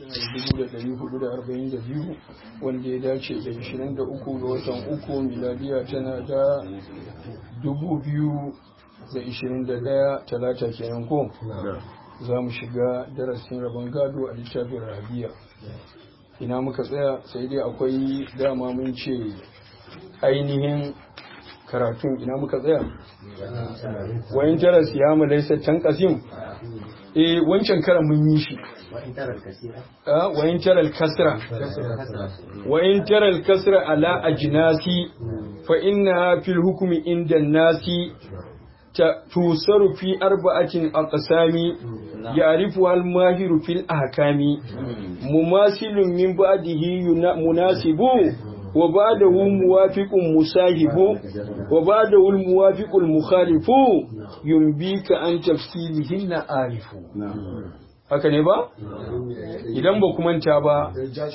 1442 wanda ya dace da 23 ga watan uku miladiya tana da 2021 talata kenan ko za mu shiga darasin rabon gado a littafin rabiya ina muka tsaya sai dai akwai dama mun ce ainihin karatun ina muka tsaya wayin taras ya mu laisa tan kasim eh wancan karan mun yi shi wayin taral kasra wayin taral kasra ala ajnasi fa inna fil hukmi inda nasi tusaru fi arba'atin aqsami يعرفها الماهر في الأحكام مماثل من بعده مناسب وبعده موافق مساهب وبعده الموافق المخالف ينبيك عن تفصيلهن عارف haka ne ba? idan ba ku manta ba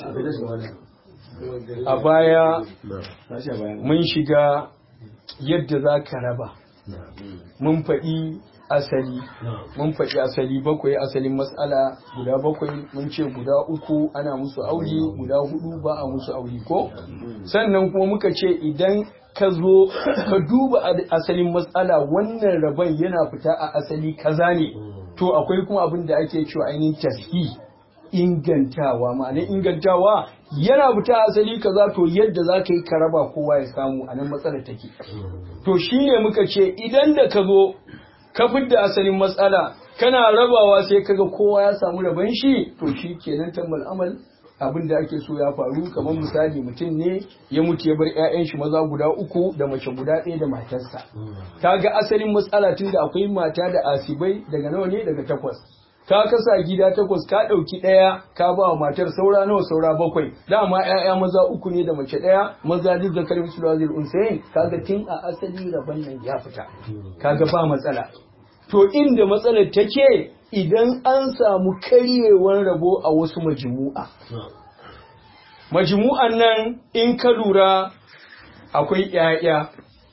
a baya mun shiga yadda za ka raba mun faɗi asali mun faɗi asali bakwai asalin matsala guda bakwai mun ce guda uku ana musu aure guda hudu ba a musu aure ko sannan kuma muka ce idan ka zo ka duba asalin matsala wannan rabon yana fita a asali kaza ne to akwai kuma abin da ake cewa ainihin tashi ingantawa ma'ana ingantawa yana fita asali kaza to yadda za ka yi ka raba kowa ya samu a nan matsalar take to shine muka ce idan da ka zo ka fidda asalin matsala kana rabawa sai kaga kowa ya samu rabon shi to shi kenan tambal amal abin da ake so ya faru kamar misali mutum ne ya mutu ya bar 'ya'yan shi maza guda uku da mace guda ɗaya da matarsa kaga asalin matsala tun da akwai mata da asibai daga nawa ne daga takwas ka kasa gida takwas ka ɗauki ɗaya ka ba wa matar saura nawa saura bakwai dama 'ya'ya maza uku ne da mace ɗaya maza duk da kalmi su lazil unsayin kaga tun a asali rabon nan ya fita kaga ba matsala to inda matsalar take idan an samu karyewar rabo a wasu majmu'a majmu'an nan in ka lura akwai 'ya'ya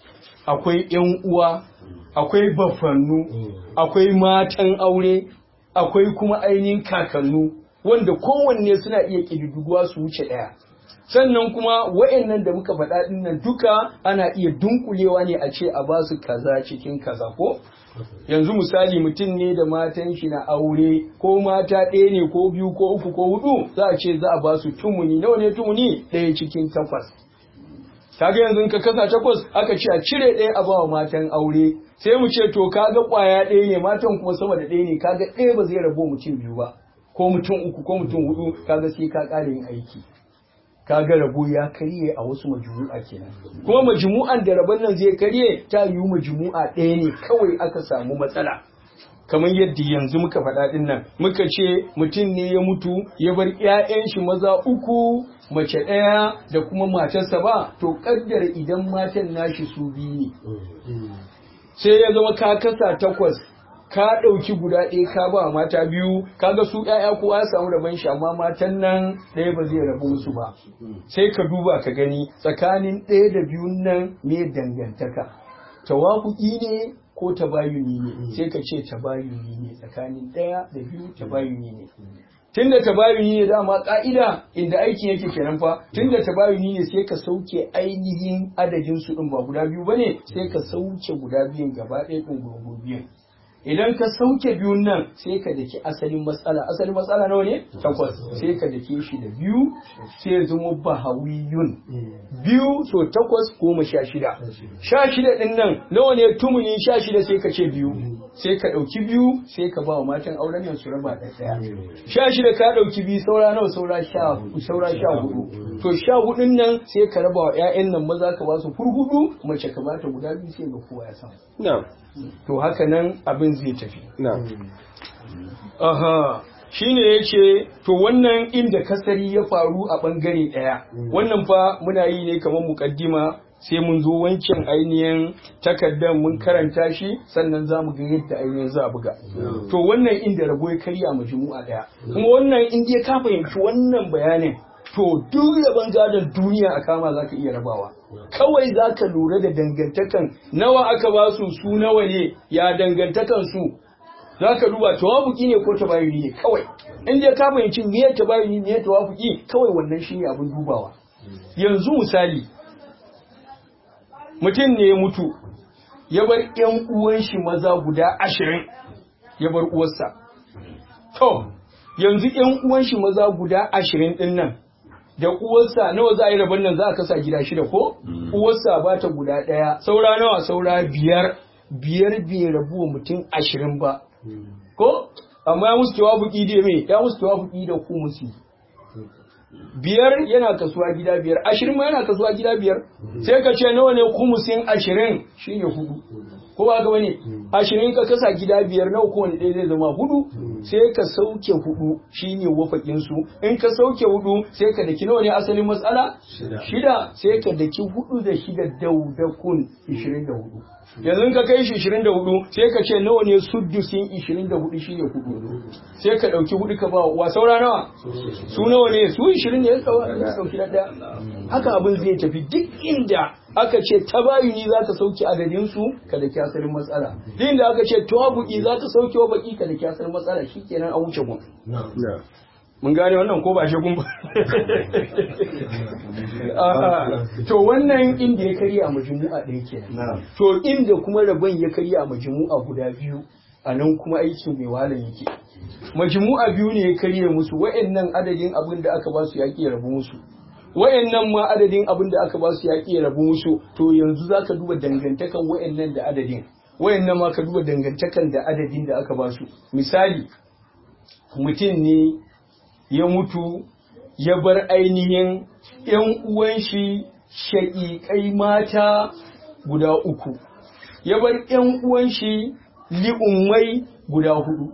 akwai 'yan uwa akwai bafannu akwai matan aure akwai kuma ainihin kakannu wanda kowanne suna iya ƙididduguwa su wuce ɗaya sannan kuma wa'annan da muka faɗa ɗin nan duka ana iya dunkulewa ne a ce a ba su kaza cikin kaza ko yanzu misali mutum ne da matan shi na aure ko mata ɗaya ne ko biyu ko uku ko hudu za a ce za a ba su tumuni nawa ne tumuni ɗaya cikin takwas kaga yanzu ka kasa takwas aka ce a cire ɗaya a bawa matan aure sai mu ce to kaga ƙwaya ɗaya ne matan kuma sama da ɗaya ne kaga ɗaya ba zai rabo mutum biyu ba ko mutum uku ko mutum hudu kaga sai ka ƙara yin aiki kaga rabo ya karye a wasu majmu'a kenan kuma majmu'an da rabon nan zai karye ta yiwu majmu'a ɗaya ne kawai aka samu matsala kamar yadda yanzu muka faɗa ɗin nan muka ce mutum ne ya mutu ya bar 'ya'yan shi maza uku mace ɗaya da kuma matarsa ba to kaddara idan matan nashi su biyu ne sai ya zama ka kasa takwas ka ɗauki guda ɗaya ka ba mata biyu kaga su ƴaƴa kowa ya samu rabon shi amma matan nan ɗaya ba zai rabu musu ba sai ka duba ka gani tsakanin ɗaya da biyun nan me dangantaka tawafuki ne ko tabayuni ne sai ka ce tabayuni ne tsakanin ɗaya da biyu tabayuni ne tunda tabayuni ne dama ka'ida inda aikin yake kenan fa tunda tabayuni ne sai ka sauke ainihin adadin su din ba guda biyu bane sai ka sauke guda biyun gaba ɗaya ɗin gurgu biyun idan ka sauke biyun nan sai ka daki asalin matsala asalin matsala nawa ne takwas sai ka dake shi da biyu sai zama bahawiyun biyu so takwas goma sha shida sha shida din nan nawa ne tumuni sha shida sai ka ce biyu sai ka ɗauki biyu sai ka ba wa matan auren nan su raba da ɗaya sha shida ka ɗauki biyu saura nawa saura sha saura sha hudu to sha hudun nan sai ka raba wa ƴaƴan nan maza ka ba su furhudu mace ka ba ta guda biyu sai ga kowa ya samu to haka nan abin zai tafi aha shine yace to wannan inda kasari ya faru a bangare ɗaya wannan fa muna yi ne kamar mukaddima sai mun zo wancan ainihin takardar mun karanta shi sannan za mu ga yadda ainihin za a buga to wannan inda rabo ya karya majmu'a daya kuma wannan in dai ka fahimci wannan bayanin to duk rabon gadon duniya a kama za ka iya rabawa kawai za ka lura da dangantakan nawa aka ba su su nawa ne ya dangantakan su za ka duba tawafuki ne ko tabayuni ne kawai in dai ka fahimci me tabayuni me tawafuki kawai wannan shine abin dubawa yanzu misali mutum ne ya mutu ya bar ƴan uwan shi maza guda ashirin ya bar uwarsa to yanzu ƴan uwan shi maza guda ashirin ɗin nan da uwarsa nawa za a yi rabon nan za a kasa gida shida ko uwarsa ba ta guda ɗaya saura nawa saura biyar biyar bai rabu wa mutum ashirin ba ko amma ya musu tawafuki da me ya musu tawafuki da ku musu biyar yana kasuwa gida biyar ashirin ma yana kasuwa gida biyar sai ka ce nawa ne kumusin ashirin shine hudu ko ba ga wani ashirin ka kasa gida biyar nawa kowane ɗaya zai zama hudu sai ka sauke hudu shine wafakin su in ka sauke hudu sai ka daki nawa ne asalin matsala shida sai ka daki hudu da shida daudakun ishirin da hudu yanzu ka kai shi 24 sai ka ce nawa ne suddusin 24 shine hudu sai ka dauki hudu ka ba wa saura nawa su nawa ne su 20 ne ya dauki da daya haka abin zai tafi duk inda aka ce tabayuni za ka sauke adadin su ka da asalin matsala duk inda aka ce tawabuki za ka sauke wa baki ka da asalin matsala shikenan a wuce gun mun gane wannan ko ba shi kun ba to wannan inda ya karya a majmu'a ɗaya kenan to inda kuma rabon ya karya a majmu'a guda biyu a nan kuma aikin mai wahalar yake majmu'a biyu ne ya karya musu wa'annan adadin abin da aka ba su yaƙi ya rabu musu wa'annan ma adadin abin da aka ba su yaƙi ya rabu musu to yanzu za ka duba dangantakan wa'annan da adadin wa'annan ma ka duba dangantakan da adadin da aka ba su misali mutum ne ya mutu ya bar ainihin ‘yan uwan shi shaƙiƙai mata guda uku, ya bar ‘yan uwan shi li'ummai guda hudu.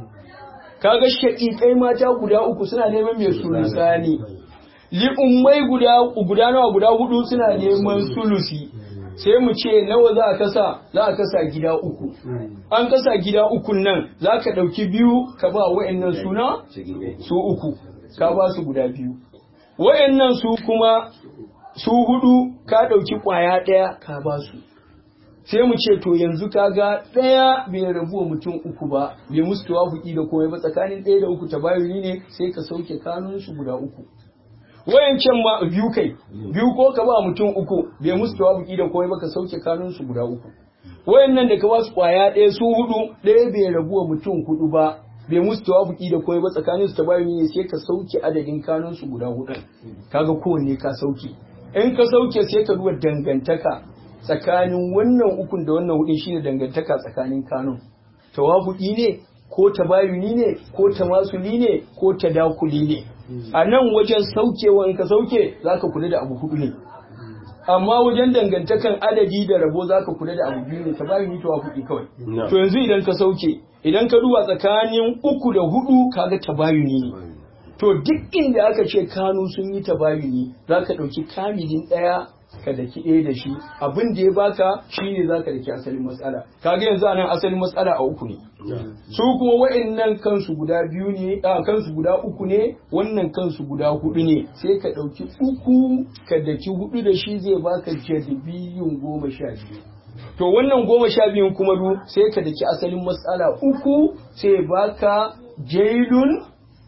Kaga shaƙiƙai mata guda uku suna neman mai sulusani, li'ummai guda, guda nawa guda hudu suna neman sulusi. sai mu ce nawa za a kasa za a kasa gida uku an kasa gida ukun nan za ka ɗauki biyu ka ba wa'annan suna su uku ka ba su guda biyu wa'annan su kuma su hudu ka ɗauki ƙwaya ɗaya ka ba su sai mu ce to yanzu kaga ɗaya bai rabu wa mutum uku ba bai musu tawafuki da komai ba tsakanin ɗaya da uku tabayuni ne sai ka sauke kanun su guda uku wayancan ma biyu kai biyu ko ka ba mutum uku bai musu tawafuki da komai ba ka sauke kanun su guda uku wayannan da ka ba su kwaya ɗaya su hudu ɗaya bai rabu wa mutum hudu ba bai musu tawafuki da komai ba tsakanin su tabayuni ne sai ka sauke adadin kanun su guda hudu kaga kowanne ka sauke in ka sauke sai ka duba dangantaka tsakanin wannan ukun da wannan hudun shine dangantaka tsakanin kanun tawafuki ne ko tabayuni ne ko tamasuli ne ko tadakuli ne a nan wajen saukewa in ka sauke za ka kula da abu hudu ne amma wajen dangantakan adadi da rabo za ka kula da abu biyu ne tabayuni tawafuki kawai to yanzu idan ka sauke idan ka duba tsakanin uku da hudu kaga tabayuni ne to duk inda aka ce kanu sun yi tabayuni za ka ɗauki kamilin ɗaya ka daki ɗaya da shi abin da ya baka shi ne za ka daki asalin matsala kaga yanzu anan asalin matsala a uku ne su kuma wa'annan kansu guda biyu ne a kansu guda uku ne wannan kansu guda hudu ne sai ka ɗauki uku ka daki hudu da shi zai baka jadibiyun goma sha biyu to wannan goma sha biyun kuma du sai ka daki asalin matsala uku sai baka jailun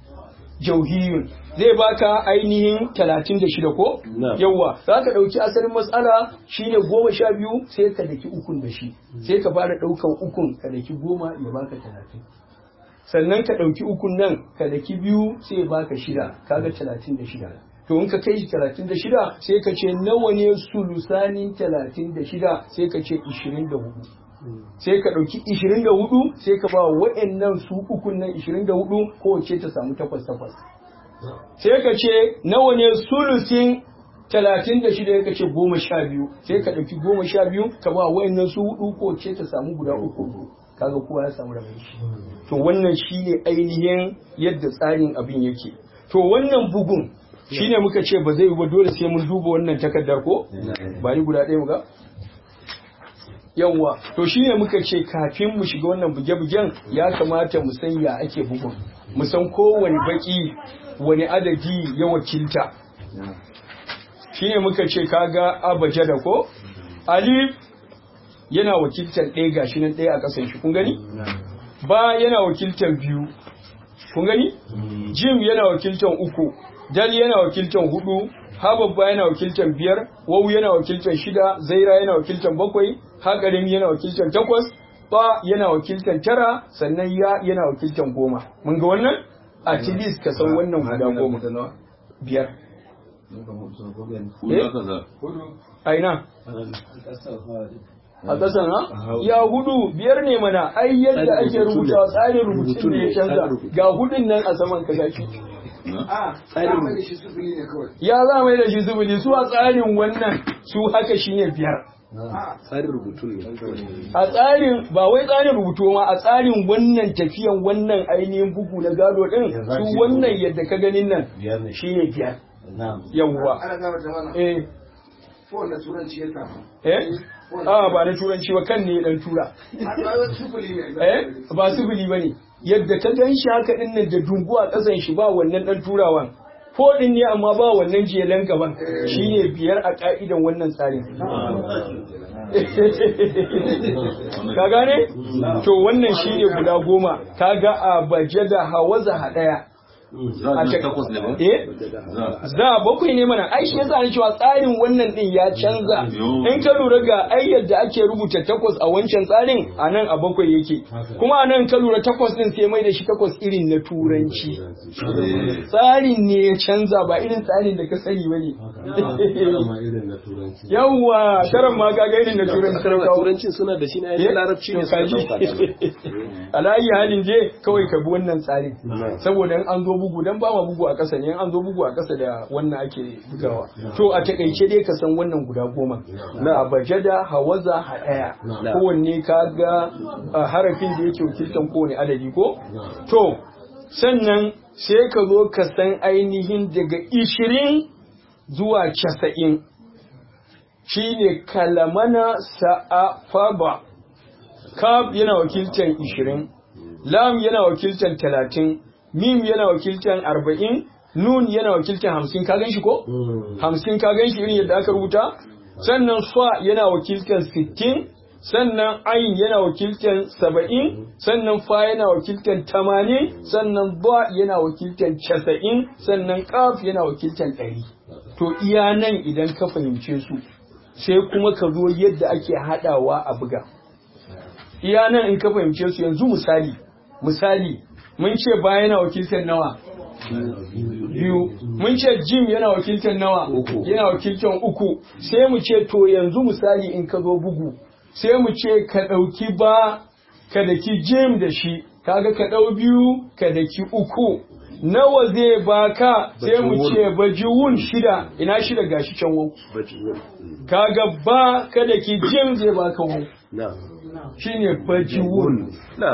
jauhiyun zai baka ainihin talatin da shida ko? Yawwa, za ka ɗauki asalin matsala shine goma sha biyu sai ka daki ukun da shi, sai ka fara ɗaukan ukun ka daki goma ya baka talatin. Sannan ka ɗauki ukun nan ka daki biyu sai ya baka shida, kaga talatin da shida. To in ka kai shi talatin da shida sai ka ce nawa ne sulusanin talatin da shida sai ka ce ishirin da hudu. sai ka ɗauki ishirin da hudu sai ka ba wa'annan su ukun nan ishirin da hudu kowace ta samu takwas takwas sai ka ce nawa ne sulusin talatin da shida ka ce goma sha biyu sai ka ɗauki goma sha biyu ka ba wa'annan su hudu kowace ta samu guda uku kaga kowa ya samu rabin shi to wannan shine ainihin yadda tsarin abin yake to wannan bugun shine muka ce ba zai yi ba dole sai mun duba wannan takardar ko ba ni guda ɗaya mu ga yawwa to shine muka ce kafin mu shiga wannan buge-bugen ya kamata mu san ya ake bugun mu san kowane baki wani adadi ya wakilta shine muka ce kaga abajada ko alif yana wakiltar ɗaya gashi nan ɗaya a ƙasan shi kun gani ba yana wakiltan biyu kun gani jim yana wakiltan uku dal yana wakiltan hudu ha babba yana wakiltan biyar wawu yana wakiltan shida zaira yana wakiltan bakwai ha karimi yana wakiltan takwas ba yana wakiltan tara sannan ya yana wakiltan goma mun ga wannan at least ka san wannan guda goma biyar Hudu aka sa. aina a ƙasan ha ya hudu biyar ne mana ai yadda ake rubuta tsarin rubutun da ya canza ga hudun nan a saman ka gashi tsarin mai da shi sufuri ne kawai ya za mai da shi zubuli su a tsarin wannan su haka shine biyar tsarin rubutun ne a tsarin ba wai tsarin rubutu ma a tsarin wannan tafiyan wannan ainihin bugu na gado din su wannan yadda ka ganin nan shine biyar yawwa ana gama ta mana eh ko wanda turanci ya samu eh a ba na turanci ba kan ne dan tura a tsawon sufuri ne eh ba sifili bane yadda ka gan shi haka din nan da dungu a kasan shi ba wannan dan turawan fodin ne amma ba wannan jelan gaban shine biyar a ka'idan wannan tsarin ka gane to wannan shine guda goma kaga a baje da hawaza hadaya Za a ji takwas ne ba? eh Za. za bakwai ne mana ai shi yasa ni cewa tsarin wannan din ya canza Yo. in ka lura ga ai yadda ake rubuta takwas a wancan tsarin a nan a bakwai yake kuma a nan ka lura takwas din sai mai da shi takwas irin na turanci tsarin ne ya canza ba irin tsarin da ka sani bane yawwa taran ma ga irin na turanci sarauta turancin suna da shi na yadda larabci ne suka dauka alayi halin je kawai ka bi wannan tsarin saboda in an zo bugu dan ba ma bugu a ƙasa ne in an zo bugu a ƙasa da wannan ake bugawa to a takaice dai ka san wannan guda goma na bajada hawaza hadaya kowanne ka ga a harafin da yake wakiltan kowane adadi ko to sannan sai ka zo ka san ainihin daga ishirin zuwa casa'in shine kalamana sa'afaba kaf yana wakiltan ishirin lam yana wakiltan talatin mim yana wakiltan arba'in nun yana wakiltan hamsin ka gan shi ko hamsin ka gan shi irin yadda aka rubuta sannan fa yana wakiltan sittin sannan ayin yana wakiltan saba'in sannan fa yana wakiltan tamanin sannan ba yana wakiltan casa'in sannan kaf yana wakiltan ɗari to iya nan idan ka fahimce su sai kuma ka zo yadda ake haɗawa a buga iya nan in ka fahimce su yanzu misali misali mun ce ba yana wakiltar nawa biyu mun ce jim yana wakiltar nawa yana wakiltar uku sai mu ce to yanzu misali in ka zo bugu sai mu ce ka ɗauki ba ka daki jim da shi kaga ka ɗau biyu ka daki uku nawa zai baka sai mu ce bajiwun shida ina shida gashi can wau kaga ba ka daki jim zai baka wau shine bajiwun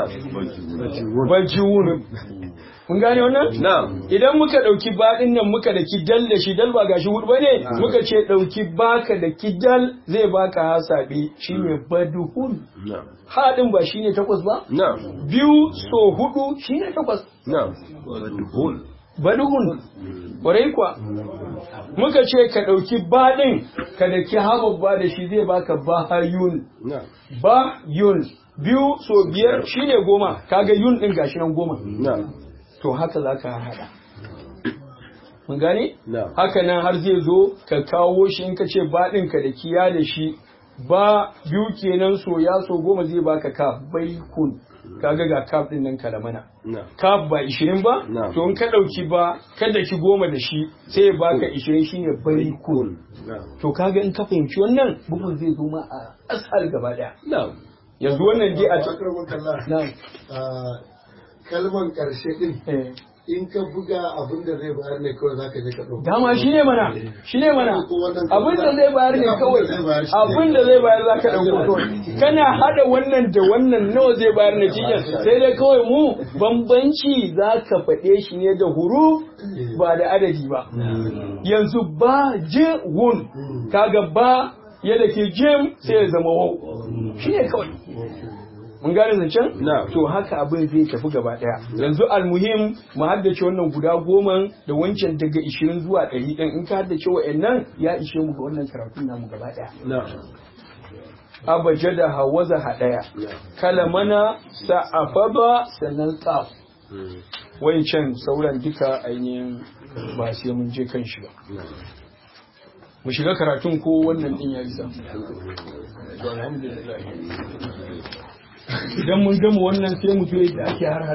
bajiwun mun gane wannan na'am idan muka dauki baɗin nan muka da kidal da shi dal ba gashi hudu bane muka ce dauki baka da kidal zai baka hasabi shine baduhun na'am haɗin ba shine takwas ba na'am biyu so hudu shine takwas na'am baduhun ƙwarai kuwa muka ce ka ɗauki baɗin ka da ki hababba da shi zai baka bahayun na'am ba yun biyu so biyar shine goma kaga yun ɗin gashi nan goma na'am to haka za ka haɗa mun gane na'am haka nan har zai zo ka kawo shi in ka ce baɗin ka da kiya da shi ba biyu kenan so ya so goma zai baka kaf baikun kaga ga kaf ɗin nan kalamana na'am kaf ba ishirin ba Na'am. to in ka ɗauki ba kada ki goma da shi sai ya baka ishirin shine baikun na'am to kaga in ka fahimci wannan bugun zai zo ma a asal gaba ɗaya na'am yanzu wannan dai a ce Bakar wakalla na'am kalman karshe din eh in ka buga abin da zai bayar ne kawai zaka je ka ɗauka. dama shi ne mana shi ne mana abin da zai bayar ne kawai Abin da zai bayar shi ne. abin da zai bayar za ka ɗauko kawai kana haɗa wannan da wannan nawa zai bayar na cikin sai dai kawai mu bambanci za ka faɗe shi ne da huru ba da adadi ba yanzu ba je wun kaga ba yadda ke jim sai ya zama wau shi ne kawai mun gane zancen? Na. to haka abin zai tafi gaba daya yanzu almuhim mu haddace wannan guda goma da wancan daga ishirin zuwa ɗari ɗin in ka haddace wa'annan ya ishe mu ga wannan karatun namu gaba daya na'am abajada hawaza hadaya kalamana sa'afaba sannan tsaf wancan sauran duka ainihin ba sai mun je kan shi ba mu shiga karatun ko wannan din ya isa alhamdulillah idan mun gama wannan sai mu je da ake har